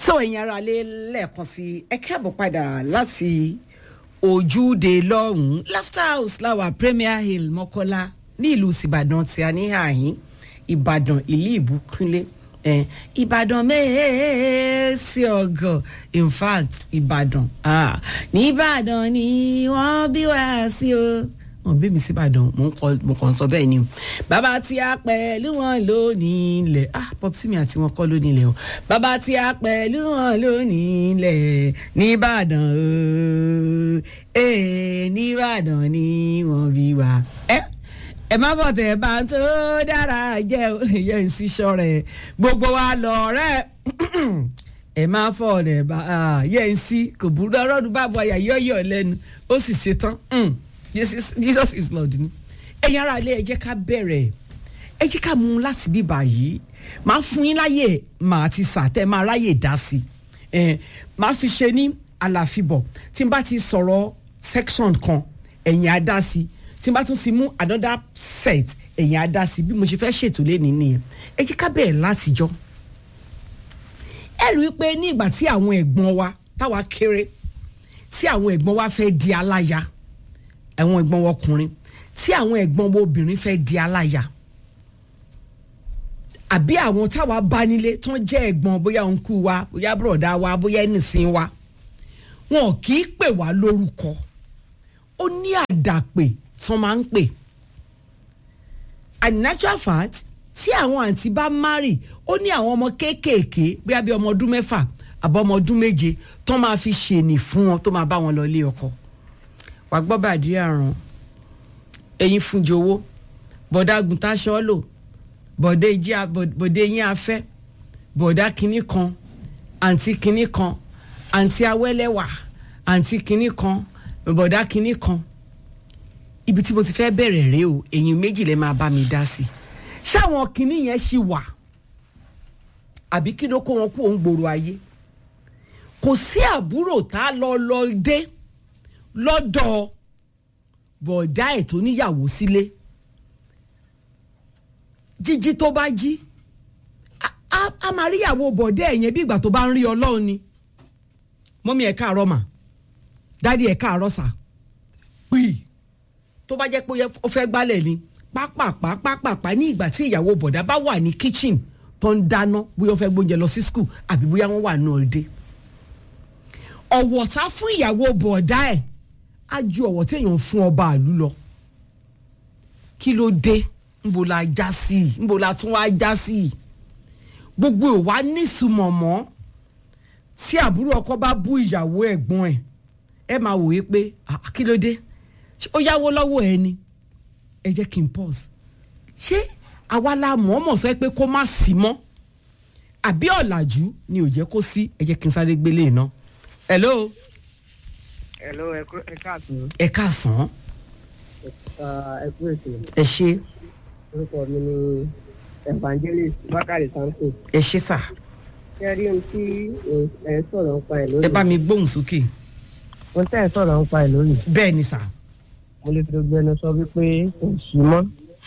so ẹ̀yin ara lé lẹ́ẹ̀kan sí ẹ káàbọ̀ padà láti ojúde lọ́hùn-ún laughter house láwà premier hill mọ́kọ́lá ní ìlú ìbàdàn tí a ní àyín ìbàdàn ìlú ìbúkúnlé eh, ìbàdàn mẹ́ẹ̀ẹ́sì ọ̀gọ̀ in fact ìbàdàn ah, ní ìbàdàn ni wọ́n bí wá sí o wọn bí mi sí ìbàdàn mo ń kọ mo kàn ń sọ bẹ́ẹ̀ ni o bàbá tí a pẹ̀lú wọn lónìí ilẹ̀ ah popsi mi àti wọn kọ́ lónìí ilẹ̀ o bàbá tí a pẹ̀lú wọn lónìí ilẹ̀ nìbàdàn o ee nìbàdàn ni wọ́n bí wa ẹ ẹ má bọ̀ tẹ̀ bá tó dára jẹ́ ìyẹn ń sísọ rẹ̀ gbogbo wa lọ rẹ̀ ẹ máa fọ ọ̀rẹ́ bá yẹ ń sí kò burú ọlọ́run bá bọ àyà yọ̀yọ̀ lẹ́nu ó sì ṣetán jesus is lord ni ẹ̀yin ara ilé ẹ jẹ́ ká bẹ̀rẹ̀ ẹ jẹ́ ká mú un láti bíbà yìí máa fún yín láyè màá ti sà tẹ́ máa ráyè dá sí ẹ máa fi ṣe ní àlàfíbọ̀ tí n bá ti sọ̀rọ̀ section kan ẹ̀yin á dá sí tí n bá tún ti mú another set ẹ̀yin á dá sí bí mo ṣe fẹ́ ṣètò lẹ́ni nìyẹn ẹ jẹ́ ká bẹ̀rẹ̀ látijọ́ ẹ rí i pé ní ìgbà tí àwọn ẹ̀gbọ́n wa táwa kéré tí àwọn ẹ̀gbọ́n wa fẹ́ di aláya àwọn ẹ̀gbọ́n wa ọkùnrin tí àwọn ẹ̀gbọ́n wa obìnrin fẹ́ di aláya àbí àwọn táwa bá nílé tó ń jẹ́ ẹ̀gbọ́n bóyá òǹkú wa bóyá bùrọ̀dá wa bóyá ẹnìsín wa wọn kì í pè wá lórúkọ ó ní àdàpè tí wọ́n máa ń pè and natural fact tí àwọn àǹtí bá márì ó ní àwọn ọmọ kéékèèké bóyá bí ọmọ ọdún mẹ́fà àbọ̀ ọmọ ọdún méje tó máa fi ṣèní fún wọn tó máa bá wọn lọ ilé ọkọ wàá gbọ́ bàdí àrùn ẹ̀yin fún jowó bọ̀dá gùntàṣọ́ lò bọ̀dé yín afẹ́ bọ̀dá kinní kan àǹtí kinní kan àǹtí awẹ́lẹ́wà àǹtí kinní kan bọ̀dá kinní kan ibi tí mo ti fẹ́ bẹ̀rẹ̀ rèé o ẹ̀yin méjì lè máa bá mi dá sí i ṣáwọn kinní yẹn ṣì wà àbí kí ló kó wọn kú òun gbòòrò ayé kò sí àbúrò tá a lọ lọ dé lọ́dọ̀ bọ̀dá ẹ̀ tó níyàwó sílé jíjí tó bá jí a máa rí ìyàwó bọ̀dá ẹ̀ yẹn bí ìgbà tó bá ń rí ọlọ́run ni mọ́mí ẹ̀ káàárọ̀ mà dádì ẹ̀ káàárọ̀ sà pì tó bá jẹ́ pé ó fẹ́ gbálẹ̀ ni pápápá pápápá ní ìgbà tí ìyàwó bọ̀dá bá wà ní kitchen tó ń dáná bóyá ó fẹ́ gbóúnjẹ lọ sí school àbí bóyá wọ́n wà ní ọ̀dẹ́ ọ̀wọ̀ta fún ìyàwó bọ̀dá ẹ̀ á ju ọ̀wọ̀ téèyàn fún ọba àlú lọ kí ló dé nbo la já sí i nbo la tún wá já sí i gbogbo ìwà nísùmọ̀ mọ́ tí àbúrò ọkọ bá bú ìyàwó ẹ̀gbọ́n ẹ̀ ẹ máa wòye pé kí ló dé ó yáwó lọ́wọ́ ẹ ni ẹ jẹ́ kí n pause ṣé àwa la mọ̀ọ́mọ̀ sọ pé kó má sí mọ́ àbí ọ̀làjú ni ò jẹ́ kó sí ẹ jẹ́ kí n sáré gbélé iná. hello. hello ẹ káàsán. ẹ káàsán. ẹ kú ètò. ẹ ṣe. orúkọ mi ni evangelist bakari samson. ẹ ṣe sà. ṣé rí ohun tí ẹ sọ̀rọ̀ ń pa ẹ̀ lónìí. ẹ bá mi gbóhùn sókè. ohun tí ẹ sọ̀rọ̀ ń pa ẹ̀ lónìí. bẹ́ẹ̀ ni sà. mo lè fi gbẹnu sọ wípé kò sí mọ́.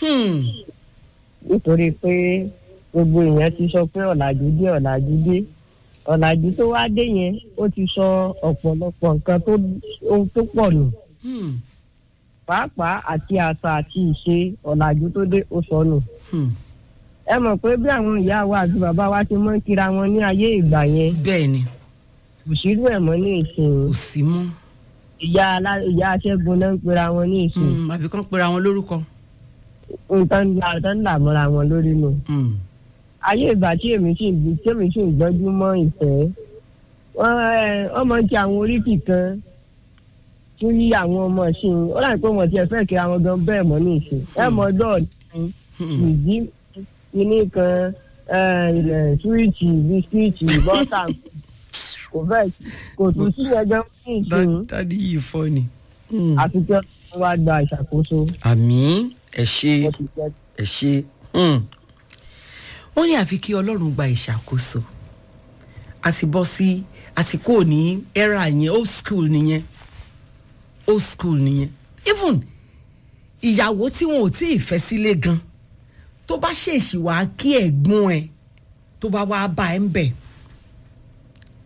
nítorí pé gbogbo èèyàn ti sọ pé ọ̀làjú dé ọ̀làjú dé ọ̀làjú tó wá dé yẹn ó ti sọ ọ̀pọ̀lọpọ̀ nǹkan tó ohun tó pọ̀ nù. pàápàá àti àṣà àti ìṣe ọ̀làjú tó dé ó sọnù. ẹ mọ̀ pé bí àwọn ìyá wa àti bàbá wa ti mọ́ kíra wọn ní ayé ìgbà yẹn. bẹ́ẹ̀ ni. kò sírú ẹ̀ mọ́ ní ìsìn. kò sí mọ́. ìyá ìyá aṣẹ́gun náà ń pera wọn ní ìsìn. àbí kán pera wọn lórúkọ. nǹkan ń là mọ́ra wọn lórí nù ayé ìgbà tí èmi sì ń tí èmi sì ń gbọ́jú mọ́ ìfẹ́ wọ́n máa ń ti àwọn oríkì kan tún yí àwọn ọmọ ìsìn ó láì pé wọ́n ti ẹ̀fẹ́ kí àwọn gan bẹ́ẹ̀ mọ́ ní ìsìn ẹ mọ ọjọ́ ìdí kíní kan súwìtì bisikíìtì bọ́tà kò bẹ́ẹ̀ kò tún sí ẹgbẹ́ ní ìsìn dádì yìí fọ́ ni. àti kí wọ́n wá gba ìṣàkóso. àmì ẹ ṣe ẹ ṣe wọ́n ní àfi kí ọlọ́run gba ìṣàkóso a sì bọ́ sí àsìkò ní era yẹn old school nìyẹn old school nìyẹn even ìyàwó tí wọn ò tí ì fẹ́ sílé gan tó bá ṣèṣì wá kí ẹ̀gbọ́n ẹ̀ tó bá wá bá ẹ̀ ń bẹ̀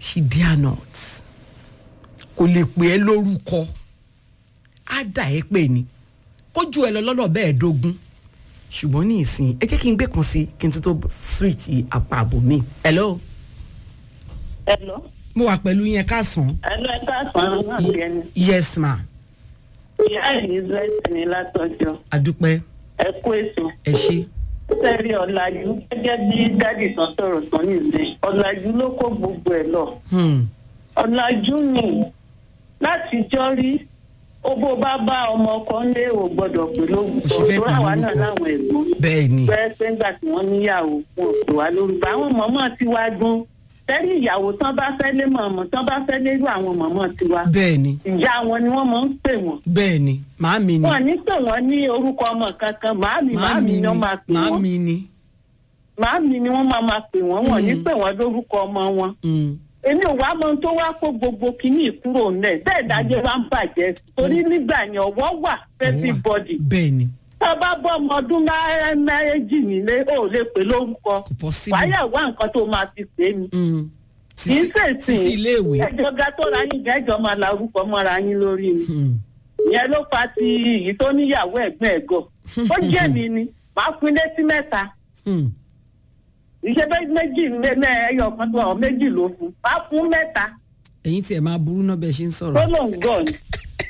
she dare not kò lè pè é lórúkọ á dà ẹ́ pè ní kójú ẹ lọ lọ́nà bẹ́ẹ̀ dógún ṣùgbọ́n ní ìsìn ẹ jẹ́ kí n gbé kan sí kí n tún tó switch apá àbò mi. hello Hello. mo wà pẹ̀lú yẹn káàsán. Hello, ẹ káàsán náà gẹ̀ẹ́ni. yes ma Ìyá Elizabeth ní látọjọ́. adúpẹ́ Ẹ kú èso. ẹ ṣe. Sẹ́rí ọ̀làjú gẹ́gẹ́ bí dádì tán sọ̀rọ̀ tán nìyẹn. Ọ̀làjú ló kó gbogbo ẹ̀ lọ. Hmm. Ọ̀làjú ni láti jọ́ rí ó bó bá bá ọmọ ọkọ ńlé ò gbọ́dọ̀ pè lórúkọ. Kò sì fẹ́ Tó pè àwa náà lórúkọ. láwọn ẹ̀gbọ́n. bẹ́ẹ̀ ni Pẹ́ pé ńgbà tí wọ́n níyàwó wọn ò pè wá lórúkọ. Àwọn mọ̀mọ́ ti wá gbọ́n. Sẹ́rí ìyàwó tán bá fẹ́ lé mọ̀mọ́ tán bá fẹ́ lérú àwọn mọ̀mọ́ ti wá. bẹ́ẹ̀ ni Ìyá wọn ni wọ́n máa ń pè wọ́n. bẹ́ẹ̀ ni màámi ni wọn ní pè wọn ní orúkọ ọmọ kankan màámi màámi ni wọn máa pè wọn màámi ni. màámi ni wọn máa máa pè wọn wọn ní pè wọn lórúkọ ọmọ wọn Hmm. èmi ò wá mọ ohun tó wá kó gbogbo kínní kúrò nílẹ̀ bẹ́ẹ̀ dájẹ́ wá ń bàjẹ́ torí nígbà yẹn ọwọ́ wà everybody bẹ́ẹ̀ ni tó bá bọ́ ọmọ ọdún mẹ́- méjì nílé ó lè pè lórúkọ kò possible. wáyà wá nǹkan tó máa fi pè é ni Hmm. kì í ṣèṣìn sísí iléèwé. ẹjọ́ ga tó ra yín gẹ́jọ́ máa la orúkọ mọ́ra yín lórí ni Hmm. ìyẹn ló fa ti èyí tó níyàwó ẹ̀gbọ́n ẹ̀gọ́ ó jẹ́ mi ni màá fún létí mẹ́ta Hmm. ìṣe bẹ́ẹ̀ méjì mẹ́mẹ́ ẹyọ kan tó ọ̀ méjì ló fún màá fún mẹ́ta ẹ̀yin tí ẹ máa burú náà bẹ́ẹ̀ ṣe ń tó sọ̀rọ̀. lòun gọ̀ ni.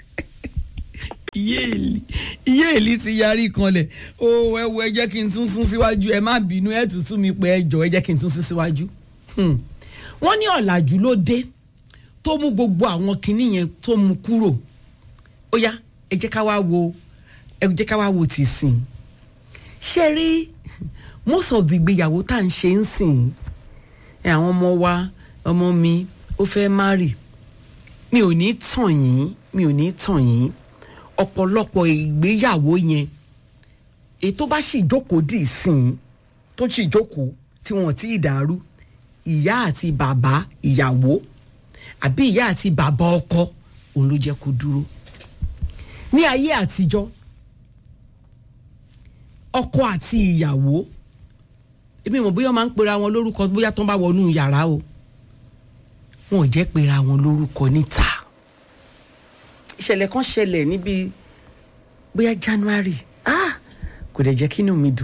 iye èlì iye èlì ti yarí kanlẹ̀ o ẹ wo ẹ jẹ́ kí n tún sún síwájú ẹ má bínú ẹ tún sún mi pé ẹ jọ ẹ jẹ́ kí n tún sún síwájú. Hmm. wọ́n ní ọ̀làjú ló dé tó mú gbogbo àwọn kinní yẹn tó mú kúrò ó yá ẹ jẹ́ ká wá wo ẹ jẹ́ ká wá wo ti sìn ṣe rí most of the ìgbéyàwó tá à ń ṣe ń sìn ẹ àwọn ọmọ wa ọmọ mi ó fẹ́ marry mi ò ní tàn yín mi ò ní tàn yín ọ̀pọ̀lọpọ̀ ìgbéyàwó yẹn èyí tó bá sì jókòó dì sìn tó sì jókòó tí wọn ti dàrú ìyá àti bàbá ìyàwó àbí ìyá àti bàbá ọkọ òun ló jẹ́ kó dúró ní ayé àtijọ́ ọkọ àti ìyàwó èmi mọ̀ bóyá wọ́n máa ń pera wọn lórúkọ bóyá tó ń bá wọnú yàrá o wọn ò jẹ́ pera wọn lórúkọ níta ìṣẹ̀lẹ̀ kan ṣẹlẹ̀ níbi bóyá January ah kò dẹ̀ jẹ́ kí inú mi dùn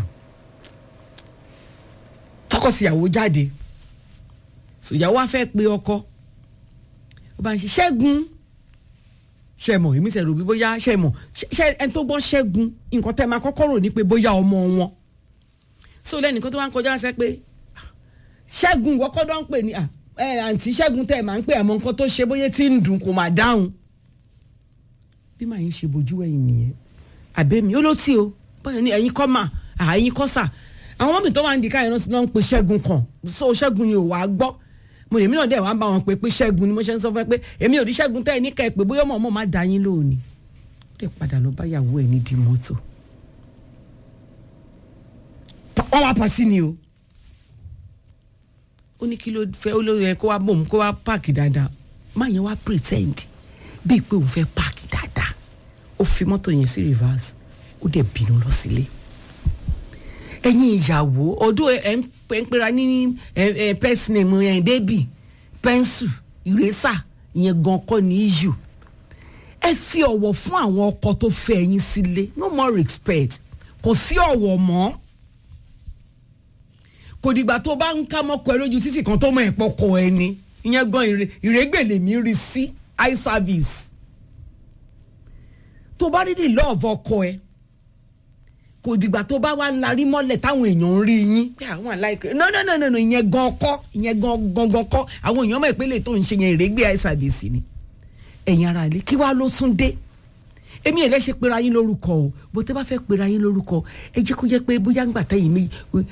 tọkọtìyàwó jáde sòyàwó á fẹ́ pe ọkọ ó bá ń ṣe ṣẹ́gun ṣe mọ̀ èmi ṣe rò bí bóyá ṣe mọ̀ ṣe ẹni tó gbọ́ ṣẹ́gun nǹkan tẹ́ máa kọ́kọ́ rò ní pé bóyá ọmọ wọn so lẹ́nìkan tó wá ń kọjá ṣe pé ṣẹ́gun wọ́kọ́ dán pè ní à ẹ àǹtí ṣẹ́gun tẹ́ ẹ̀ máa ń pè àmọ́ nǹkan tó ṣe bóyá tí ń dùn kò máa dáhùn bí màá yín ṣe bójú ẹ̀yìn nìyẹn àbẹ́mi ó ló tí o bóyá ní ẹ̀yin kọ́ mà àyín kọ́ sà àwọn mọ́mì tó wà ń di káyọ̀ náà náà ń pe ṣẹ́gun kan so ṣẹ́gun yìí ò wá gbọ́ mo lèmi náà dẹ̀ wá bá wọn pé pé ṣẹ́gun ni mo ṣe ń sọ fún ẹ pé èmi ò rí ṣẹ́gun tẹ́ ẹ ní kẹ́ ẹ pé bóyá ọmọ ọmọ máa da yín lónìí ó dẹ̀ padà lọ báyàwó ẹ̀ nídìí mọ́tò wọ́n wá pa sí ni o ó ní kí ló fẹ́ ó ló yẹ kó wá bòun kó wá páàkì dáadáa má yẹn wá pretend bíi pé òun fẹ́ páàkì dáadáa ó fi mọ́tò yẹn sí reverse ó dẹ̀ bínú lọ sílé ẹ̀yin ìyàwó ọdún ẹ̀ ń pera ní pẹ́sì name ẹ̀ débì pẹ́ńsù ìrẹ́sà ìyẹn gan kọ́ ní issue ẹ fi ọ̀wọ̀ fún àwọn ọkọ tó fẹ́ ẹ̀yin sílé no more respect kò sí ọ̀wọ̀ mọ́ kò dìgbà tó bá ń ká mọ́kọ ẹ lójú títì kan tó mọ ẹ̀pọ̀ kọ ẹ ni ìyẹn gan ìrẹ́gbẹ̀lẹ̀ mi rí sí eye service tó bá rí the love ọkọ ẹ kò dìgbà tó bá wá larí mọ́lẹ̀ táwọn èèyàn ń rí yín pé àwọn aláìkè no no no no no ìyẹn gan ọkọ ìyẹn gan gangan kọ àwọn èèyàn mọ̀ ìpínlẹ̀ tó ń ṣe yẹn ìrẹ́gbẹ̀ eye service ni ẹ̀yin ara ilé kí wàá ló tún dé èmi ẹ̀ lẹ́sẹ̀ pera yín lórúkọ o bó tẹ́ bá fẹ́ pera yín lórúkọ ẹ jẹ́ kó jẹ́ pé bóyá ń gbà tẹ́yìn mi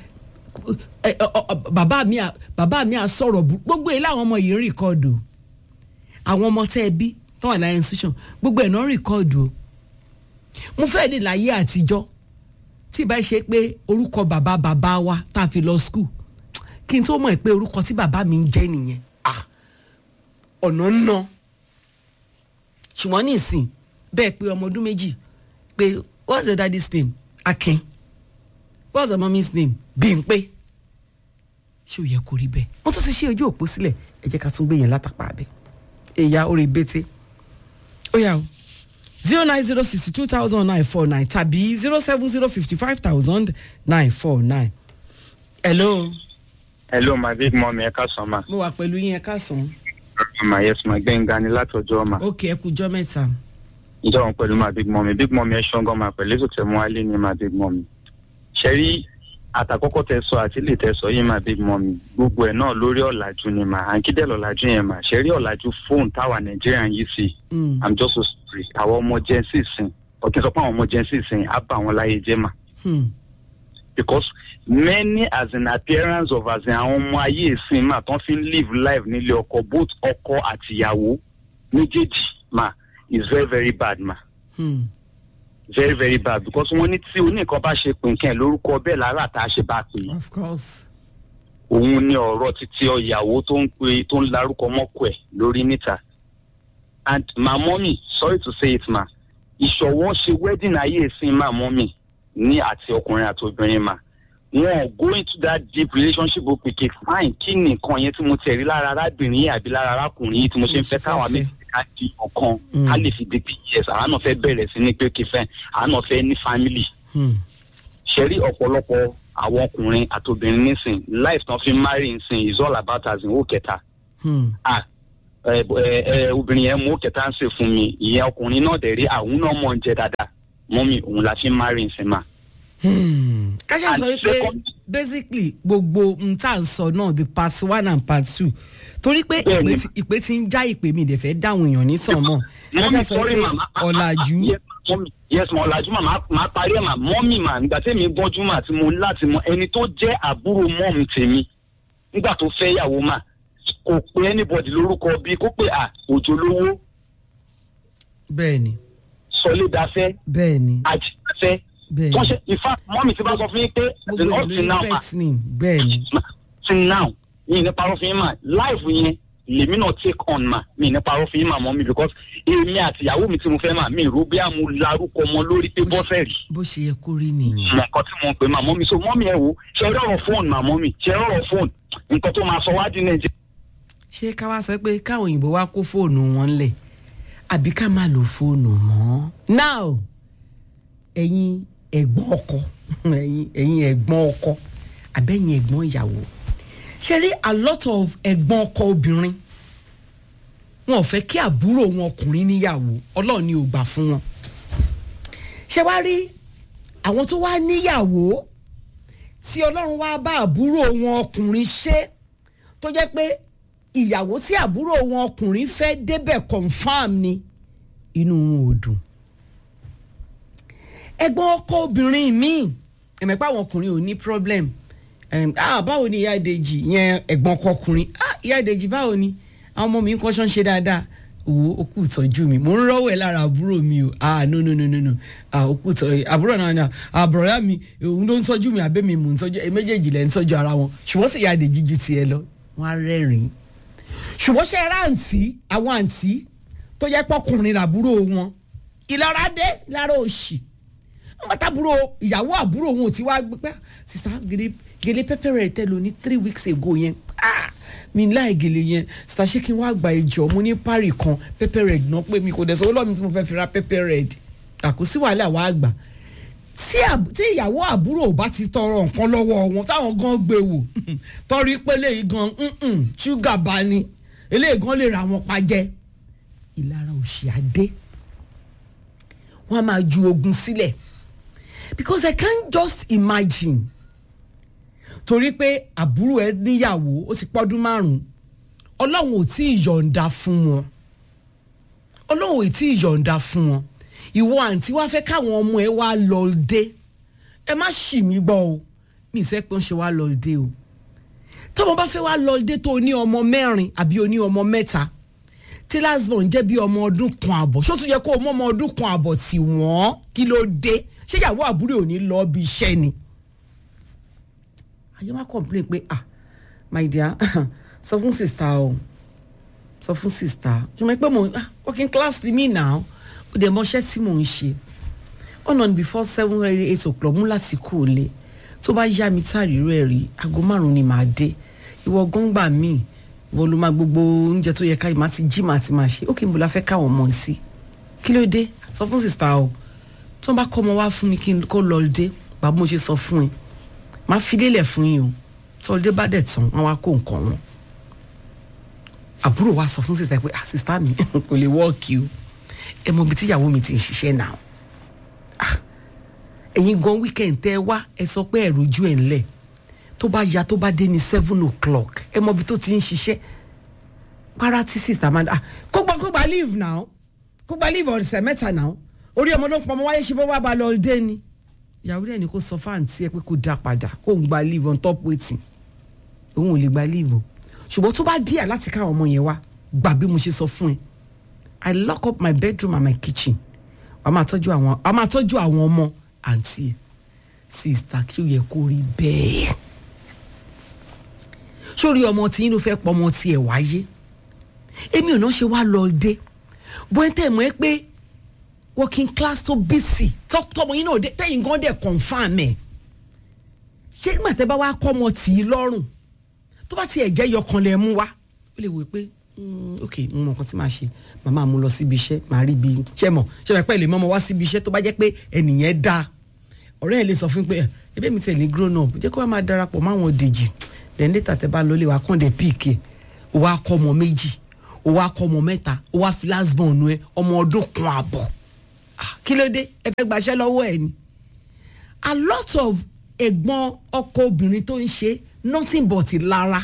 bàbá mi bàbá mi à sọ̀rọ̀ gbogbo ẹ̀ láwọn ọmọ yìí ń rìkọ́ọ̀dù àwọn ọmọ tẹ́ ẹ bí tó wà láyé institution gbogbo ẹ̀ náà ń rìkọ́ọ̀dù o mo fẹ́ dé láyé àtijọ́ tí ì bá ṣe pé orúkọ bàbá bàbá wa tá a fi lọ skul kí n tó mọ̀ pé orúkọ tí bàbá mi ń jẹ́ nìyẹn ọ̀nà ń ná ṣùgbọ́n ní ìsìn bẹ́ẹ̀ pé ọmọ ọdún méjì pé what's the daddy's name Akin what's the mommy's name Bímpé ṣé ò yẹ kó rí bẹ́ẹ̀ wọ́n tún ti ṣe ojú òpó sílẹ̀ ẹ jẹ́ ká tún gbé yẹn látàpá abẹ́ ẹ̀yà orí bété ó yà o zero nine zero sixty two thousand nine four nine tàbí zero seven zero fifty five thousand nine four nine. hello hello my big mom ẹ káàsán ma mo wà pẹ̀lú yín ẹ káàsán. ma yes ma gbẹ̀ngà ni látọjọ́ ma ókè ẹ kújọ́ mẹ́ta. ǹjẹ́ òun pẹ̀lú ma big mom big mom ẹ ṣọ́ngàn ma pẹ̀lú ètò tẹ̀mú alẹ́ ni ma big mom ṣẹ́rí àtàkọ́kọ́ tẹ sọ àti lè tẹ sọ yìí ma big mom gbogbo ẹ̀ náà lórí ọ̀làjú ni ma àǹkídẹ́ lọ́làjú yẹn ma ṣẹ́rí ọ̀làjú fóònù táwa nàìjíríà yìí sí Mm. i'm just so sorry àwọn ọmọ jẹ́nsì sìn ọ̀kẹ́ sọ pé àwọn ọmọ jẹ́nsì sìn á bá àwọn láyé jẹ́ ma Hmm. because many as an appearance of as in àwọn ọmọ ayé ìsìn máa tán fi ń live life nílé ọkọ both ọkọ àtìyàwó méjèèjì ma is very very bad ma Hmm. very very bad because wọ́n ní tí oníkan bá ṣe pínkẹ́ lórúkọ bẹ́ẹ̀ lára tá a ṣe bá pè é of course. òun ní ọ̀rọ̀ títí ọ̀yàwó tó ń pe tó ń larúkọ mọ́kọ ẹ̀ lórí níta and my mommy sorry to say it ma ìṣọ̀wọ́ ṣe wedding ayé ìsìn ma mommy ní àti ọkùnrin àti obìnrin ma wọn go into that deep relationship ó pèké fine kí ni nǹkan yẹn tí mo tẹ̀ rí lára arábìnrin yìí àbí lára arákùnrin yìí tí mo ṣe ń fẹ́ káwa méjì ká di ọ̀kan Mm. ká lè fi di ps àwọn náà fẹ́ bẹ̀rẹ̀ sí ní pé kí fẹ́ àwọn náà fẹ́ ní family Hmm. ṣẹ́rí ọ̀pọ̀lọpọ̀ àwọn ọkùnrin àti obìnrin nísìn life tán fi ń marry nsìn is all about as in ó kẹta Hmm. ah ẹ ẹ ẹ obìnrin yẹn mú ó kẹta ń sè fún mi ìyẹn ọkùnrin náà dẹ̀ rí àwọn náà mọ̀ ń jẹ dáadáa mọ́mì òun la fi ń marry nsìn mà. Hmm. káṣá And sọ wípé second- basically gbogbo n tá à ń sọ náà the part one and part two torí pé Bẹ́ẹ̀ni. ìpè tí- ìpè tí ń já ìpè mi ìdẹ̀fẹ́ dáhùn èèyàn ní sàn mọ́ káṣá mọ́mì sọ sorry wípé ma ma- ma- ọ̀làjú yes, mọ́mì, yes ma ọ̀làjú mà máa- máa parí ẹ̀ mà mọ́mì mà nígbà tẹ́mi gbọ́njú mà tí mo ní láti mọ ẹni tó jẹ́ àbúrò mọ́mì tèmi nígbà tó fẹ́ yàwó mà kò pé anybody lórúkọ bíi kó pé à òjò lówó bẹ́ẹ̀ni sọlédàfẹ́ bẹ́ẹ̀ni àjẹfẹ́ bẹ́ẹ̀ni tó ṣe in fact mọ́mì ti bá sọ fún yín pé gbogbo up ìlú till now ma pet ni bẹ́ẹ̀ni till now mi ní parọ́ fún yín mà life yẹn lèmi náà take on ma mi ní parọ́ fún yín mà mọ́mì because èmi àti ìyàwó mi tí mo fẹ́ mà mi rò bí àmú larúkọ ọmọ lórí pé bọ́sẹ̀ rí bó ṣe yẹ kó rí nìyẹn mọ nǹkan tí mo ń pè mà mọ́mì so mọ́mì ẹ̀ wò ṣe rọrọ̀ fóònù mà mọ́mì ṣe rọrọ̀ fóònù nǹkan tó máa sọ wá di nàìjíríà ṣé ká wá sọ pé káwọn òyìnbó wá kó fóònù wọn lẹ̀ àbí ká má lo fóònù mọ́ now ẹ̀yin ẹ̀gbọ́n ọkọ ẹ̀yin ẹ̀yin ẹ̀gbọ́n ọkọ àbẹ́yìn ẹ̀gbọ́n ìyàwó ṣe rí a lot of ẹ̀gbọ́n ọkọ obìnrin wọn ò fẹ́ kí àbúrò wọn ọkùnrin níyàwó ọlọ́run ni ò gbà fún wọn ṣé wá rí àwọn tó wá níyàwó tí ọlọ́run wá bá àbúrò wọn ọkùnrin ṣe tó jẹ́ pé ìyàwó tí àbúrò wọn ọkùnrin fẹ́ débẹ̀ confam ni inú wọn ò dùn. ẹ̀gbọ́n ọkọ obìnrin míì ẹ̀mẹ̀pá àwọn ọkùnrin ò ní problem Em, ah báwo ni ìyá ìdèjì yẹn ẹ̀gbọ́n ọkọ ọkùnrin ah ìyá ìdèjì báwo ni àwọn ọmọ mi ń kọ́ṣọ́ ń ṣe dáadáa wo okú ìtọ́jú mi mò ń rọ́wọ́ ẹ̀ lára àbúrò mi o ah no no no no no ah okú ìtọ́jú àbúrò náà náà àbúrò yá mi òun ló ń tọ́jú mi àbẹ́ mi mò ń tọ́jú ẹ méjèèjì lẹ́ ń tọ́jú ara wọn ṣùgbọ́n sì ìyá ìdèjì ju tiẹ̀ lọ wọ́n á rẹ́rìn-ín ṣùgbọ́n ṣe ra àǹtí àwọn àǹtí tó jẹ́ pọ́kùnrin làbúrò wọn ìlara dé lára òṣì wọ́n bá tábúrò ìyàwó àbúrò wọn ò ti wá gbé pé sísá gèlè gèlè pẹ́pẹ́ rẹ̀ tẹ́ lò ní three weeks ago yẹn ah mi láì gèlè yẹn sísá ṣé kí n wá gba ìjọ mo ní pari kan pẹ́pẹ́ rẹ̀ náà pé mi kò dẹ̀ sọ ọlọ́mi tí mo fẹ́ fi ra pẹ́pẹ́ rẹ̀ àkósí wàhálà wàá gbà tí àb- tí ìyàwó àbúrò bá ti tọrọ nǹkan lọ́wọ́ wọn táwọn gan gbé wò tọrí pé léyìí gan mm-mm, ṣúgà bá ní eléyìí gan lè ra wọn pa jẹ ìlara òṣì adé wọn a máa ju ogun sílẹ̀ because I can't just imagine torí pé àbúrò ẹ níyàwó ó ti pọ́dún márùn-ún ọlọ́run ò tí ì yọ̀ǹda fún wọn ọlọ́run ò tí ì yọ̀ǹda fún wọn ìwọ àǹtí wá fẹ́ káwọn ọmọ ẹ wá lọ dé ẹ má ṣì mí gbọ́ o mi ì sẹ́ pé ń ṣe wá lọ dé o tọ́mọ bá fẹ́ wá lọ dé tó o ní ọmọ mẹ́rin àbí o ní ọmọ mẹ́ta tí lasbon jẹ́ bí ọmọ ọdún kan àbọ̀ ṣó tún yẹ kó o mọ ọmọ ọdún kan àbọ̀ tí wọ́n kí ló dé ṣé ìyàwó àbúrò ò ní lọ bí iṣẹ́ ni. àyè má complain pé ah my dear sọ fún sista o sọ fún sista ṣùgbọ́n pé mo ah working class ni mí náà ó dẹ̀ mọṣẹ́ tí mò ń ṣe on on before seven eight o'clock mú lásìkò lé tó bá yá mi táàrí rẹ̀ rí aago márùn-ún ni màá dé ìwọ gángbà míì ìwọ ló máa gbogbo oúnjẹ tó yẹ ká má ti jí má ti máa ṣe ókè níbo la fẹ́ káwọn ọmọ sí kí ló dé sọ fún sista o tí wọ́n bá kọ́ ọmọ wá fún mi kí n kó lọ dé bàbá mo ṣe sọ fún ẹ má fi lélẹ̀ fún yín o tí ọdẹ bá dẹ̀ tán wọ́n wá kó nǹkan wọn àbúrò wa sọ fún sista pé ah sista mi kò lè wọ́ọ̀kì o ẹ mọ ibi tíyàwó mi ti ń ṣiṣẹ́ náà ah ẹ̀yin gan weekend tẹ́ ẹ wá ẹ sọ pé ẹ̀rù ojú ẹ̀ ńlẹ̀ tó bá ya tó bá dé ní seven o'clock ẹ mọ ibi tó ti ń ṣiṣẹ́ para tí sista máa ah kó gba kó gba leave now kó gba leave ọ̀sẹ̀ mẹ́ta now orí ọmọ ló ń pọmọ wáyé ṣe bó wá ba lọ dé ni ìyàwó rẹ̀ ni kò sọ fáǹtì ẹ pé kó dá padà kó ń gba leave on top waiting òun ò lè gba leave o ṣùgbọ́n tó bá díẹ̀ láti káwọn ọmọ yẹn wá gbà bí mo ṣe sọ fún ẹ I lock up my bedroom and my kitchen wàá máa tọ́jú àwọn wàá máa tọ́jú àwọn ọmọ àǹtí ẹ̀ sista kí ó yẹ kó rí bẹ́ẹ̀ sórí ọmọ tí yín ló fẹ́ pọ̀ ọmọ tí ẹ̀ wáyé èmi ò náà ṣe wá lọ dé bóyá tẹ̀ mọ́ ẹ pé working class tó bísì tọmọ yín náà dé tẹ̀yìn gan dẹ̀ confam ẹ̀ ṣé ìgbà tẹ́ bá wá kọ́ ọmọ tì í lọ́rùn tó bá tiẹ̀ jẹ́ yọkan lẹ̀ mú wá ó lè wò pé ok mo mọ nǹkan tí màá ṣe màmá mú lọ síbi iṣẹ́ màá rí bí ṣe mọ̀ ṣe fẹ́ pẹ́ lè mọ́ ọmọ wá síbi iṣẹ́ tó bá jẹ́ pé ẹnìyẹn dáa ọ̀rẹ́ ẹ̀ lè sọ fún pé ẹbí mi tẹ̀lé grown up jẹ́ kó wá máa darapọ̀ máwọn dèjì then later tẹ́ bá lọlé wa kàn dé píìkì ó wá kọ́ ọmọ méjì ó wá kọ́ ọmọ mẹ́ta ó wá fi last born nu ẹ ọmọ ọdún kan àbọ̀ kí ló dé ẹ fẹ́ gbaṣẹ́ lọ́wọ́ ẹ ni a lot of ẹ̀gbọ́n ọkọ obìnrin tó ń ṣe nothing but ìlara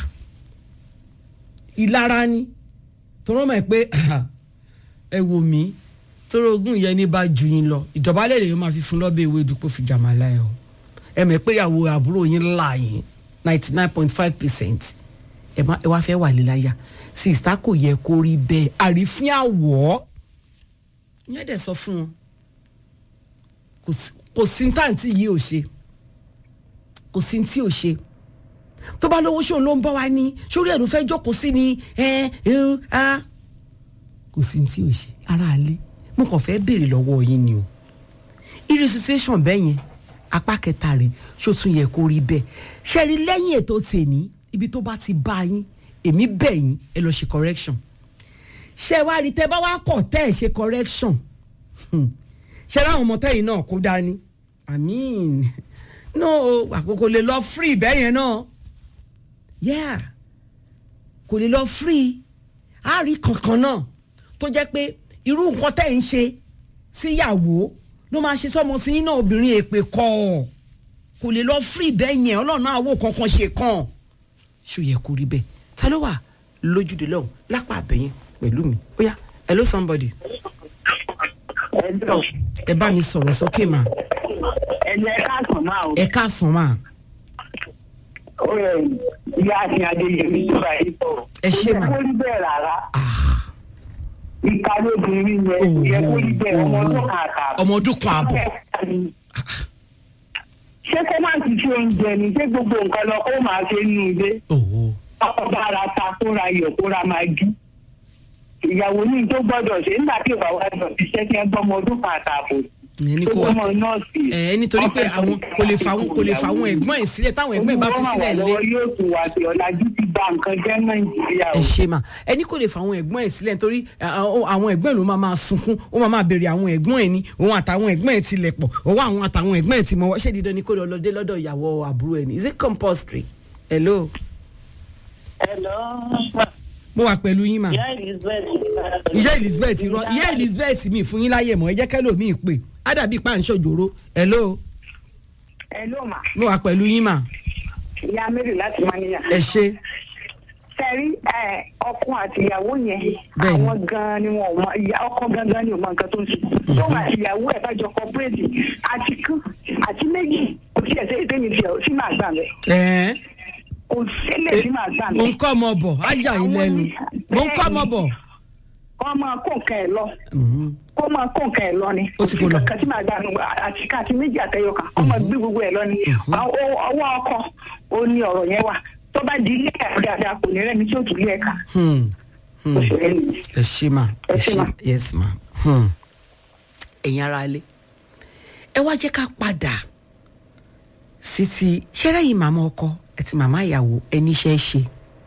ìlara ni tọrọ mọ̀ pé ẹ wò mí tọrọ ogún yẹn ní bá ju yín lọ ìjọba lè lè máa fi fún lọ́bẹ̀ ìwé ìdúpọ̀ fi jàmàlà ẹ o ẹ mọ̀ pé ìyàwó àbúrò yín là yín ninety nine point five percent ẹ wá fẹ́ wà líláyà sista kò yẹ kó rí bẹ́ẹ̀ àrífín àwọ̀ yẹn dẹ̀ sọ fún wọn kò sí táǹtì yìí ò ṣe kò sí tí ò ṣe tó bá lówó ṣòun ló ń bọ́ wá ní sórí ẹ̀rù fẹ́ jókòó sí ni ẹ ẹ á kò sí tí ò ṣe ara alẹ́ mo kàn fẹ́ béèrè lọ́wọ́ yín ni o irú situation bẹ́ẹ̀ yẹn apá kẹta rẹ̀ ṣó tún yẹ kó rí bẹ́ẹ̀ ṣe rí lẹ́yìn ètò tèmi ibi tó bá ti bá yín èmi bẹ̀ yín ẹ lọ ṣe correction ṣe wá rí tẹ bá wá kọ̀ tẹ́ ẹ ṣe correction ṣe láwọn ọmọ tẹ́yìn náà kó dání i mean no àkókò lè lọ free bẹ́ẹ̀ yẹn náà yeah kò lè lọ free á rí kankan náà tó jẹ́ pé irú nǹkan tẹ́ ń ṣe síyàwó ló máa ṣe sọ́mọ sí yín náà obìnrin èpè kọ́ ọ kò lè lọ free bẹ́ẹ̀ yẹn ọlọ́run àwọ̀ kankan ṣe kàn ṣó yẹ kó rí bẹ́ẹ̀ ta ló wà lójúde lọ́hùn lápá àbẹ̀yìn pẹ̀lú mi ó yá hello somebody ẹjọ ẹ bá mi sọ̀rọ̀ sókè mà ẹni ẹ káàsán máa o ẹ káàsán mà ó yẹ ìyá àti adéyẹmí tó bá yìí sọ̀rọ̀ Ẹ ṣé mà. kò yẹ kó rí bẹ́ẹ̀ rárá ah ìka lóbìnrin yẹn kò yẹ kó rí bẹ́ẹ̀ ọmọ ọdún kan àtààbọ̀. ọmọ ọdún kan àbọ̀ ṣé kó má ti ṣe oúnjẹ ni ṣé gbogbo nǹkan lọ kó máa ṣe nínú ilé òwò ọba ara ta kóra yọ kóra máa jú ìyàwó ní tó gbọ́dọ̀ ṣe nígbà tí ìwà wa lọ ṣiṣẹ́ kí ẹ gbọ́mọ ọdún kan àtààbọ̀ ìyẹn ní tó kó wá gbọ́mọ nọ́ọ̀sì. ẹ nítorí pé àwọn kò lè fa kò lè fa àwọn ẹ̀gbọ́n ẹ̀ sílẹ̀ táwọn ẹ̀gbọ́n ẹ̀ bá fi sílẹ̀ lé lọ́wọ́ yóò tún wá sí ọ̀làjú ti ba nǹkan jẹ́ nàìjíríà ẹ o. ṣe mà ẹni kò lè fa àwọn ẹ̀gbọ́n ẹ̀ sílẹ̀ nítorí àwọn àwọn ẹ̀gbọ́n ẹ̀ ló máa máa sunkún ó máa máa béèrè àwọn ẹ̀gbọ́n ẹ̀ ní òun àtàwọn ẹ̀gbọ́n ẹ̀ ti lẹ̀ pọ̀ òun àwọn àtàwọn ẹ̀gbọ́n ẹ̀ ti mọ̀ wọ́n ṣé dídán ni kó lọ lọ́dẹ lọ́dọ̀ ìyàwó àbúrò ẹ̀ ní is it compulsory hello Hello, mo wà pẹ̀lú yín mà ìyá Elizabeth. ìyá elizabeth rọ ìyá elizabeth mi fún yín láyè mọ́ ẹ jẹ́ kẹ́lò mi pè á dàbí pàǹṣọ̀jòrò hello Hello mà, mo wà pẹ̀lú yín mà ìyá Mary láti Manila. ẹ ṣe Sẹ́rí ọkọ àti ìyàwó yẹn, Bẹ́ẹ̀ni. àwọn gan-an ni wọn ò mọ, ìyá ọkọ gangan ni ò mọ nǹkan tó ń sùn. Tóun àti ìyàwó ẹ̀ bá jọ kọ́pẹ́rẹ́tì àti kan àti méjì kò sí ẹ̀sẹ̀ ìdẹ́mi tiẹ̀ sí máa gbà mẹ́. ẹ Kò sílẹ̀ sí máa gbà mo ń mẹ́. kọ́ ọmọ bọ̀ á yà yín lẹ́nu mo ń kọ́ ọmọ bọ̀ Kọ́ máa kó nǹkan ẹ̀ lọ. Mhm. kó máa kó nǹkan ẹ̀ lọ ni. Ó ti kó lọ. kàtí máa dànù àti káàtì méjì àtẹyọ kan kó máa gbé gbogbo ẹ̀ lọ ni. Àwọn- ọwọ́ ọkọ ó ní ọ̀rọ̀ yẹn wà tó bá di ilé ẹ̀ dáadáa kò ní rẹ́ni tí ó tún lé ẹ̀ka. Hmm. Hmm. ó ṣe é nìyí. ẹ ṣe mà Ẹ ṣé mà. yes ma Hmm. ẹ̀yin ara ilé ẹ wá jẹ́ ká padà sí ti ṣẹ́rẹ́ yìí màmá ọkọ àti màmá ìyàwó ẹni iṣẹ́ ṣe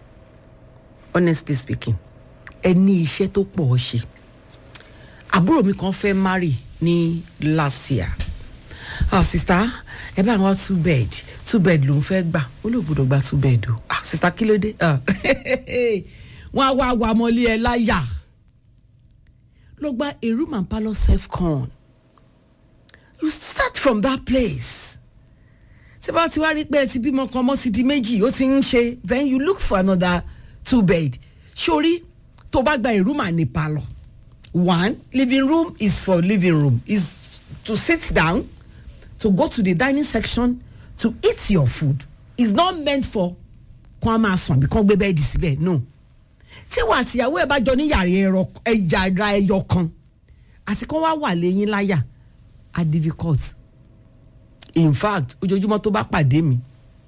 honestly speaking ẹ ní iṣẹ́ tó pọ̀ ọ́ ṣe àbúrò mi kan fẹ́ marry ní last year ah sista ẹ bá wọn two bed two bed ló ń fẹ́ gbà ó lè gbọdọ̀ gba two bed o ah sista kí ló dé ah wọn á wá wà mọ́lé ẹ láyà lọ gba a room and parlour self con you start from that place tí bá ti wá rí pé ẹ ti bímọ kan mọ́ ti di méjì ó ti ń ṣe then you look for another two bed sórí tó bá gba a room and a parlour one living room is for living room is to sit down to go to the dining section to eat your food is not meant for kó a máa sùn àbí kó gbé bẹ́ẹ̀dì síbẹ̀ no tí wà àtìyàwó ẹ bá jọ ní yàrá ẹ̀rọ ẹ̀yàrá ẹyọ kan àti kó wá wà lẹ́yìn láyà á difficult in fact ojoojúmọ́ tó bá pàdé mi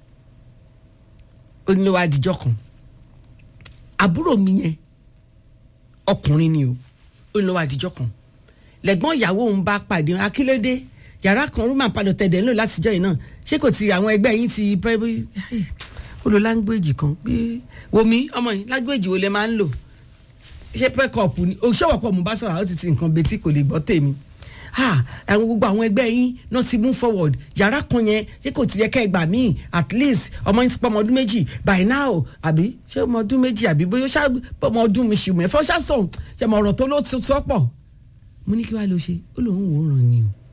ó ní wàá dijọ́ kan àbúrò mi yẹn ọkùnrin ni o ó ní wàá dijọ́ kan lẹ́gbọ́n ìyàwó òun bá pàdé wọn akílódé yàrá kan rúmà padà tẹ̀dẹ̀ ńlò látijọ́ yìí náà ṣé kò ti àwọn ẹgbẹ́ yín ti pẹ́ bí ó lo láńgbéèjì kan bí wòmí ọmọ yìí láńgbéèjì wo lẹ máa ń lò ṣé pẹ́kọ̀pù ni òṣèwọ̀kọ̀ mo bá sọ̀rọ̀ ó ti ti nǹkan betí kò lè gbọ́ tèmi ah àwọn gbogbo àwọn ẹgbẹ́ yín náà ti move forward yàrá kan yẹn ṣé kò ti yẹ ká ẹ gbà míì at least ọmọ yín ti pọ́ ọmọ ọdún méjì by now àbí ṣé ọmọ ọdún méjì àbí bóyá ṣá ọmọ ọdún mi ṣì mẹ́fọ́ ṣá sọ̀ ṣe mọ ọ̀rọ̀ tó ló ti sọ́pọ̀ mo ní kí wàá lọ ṣe ó lóun wò ó ràn ni o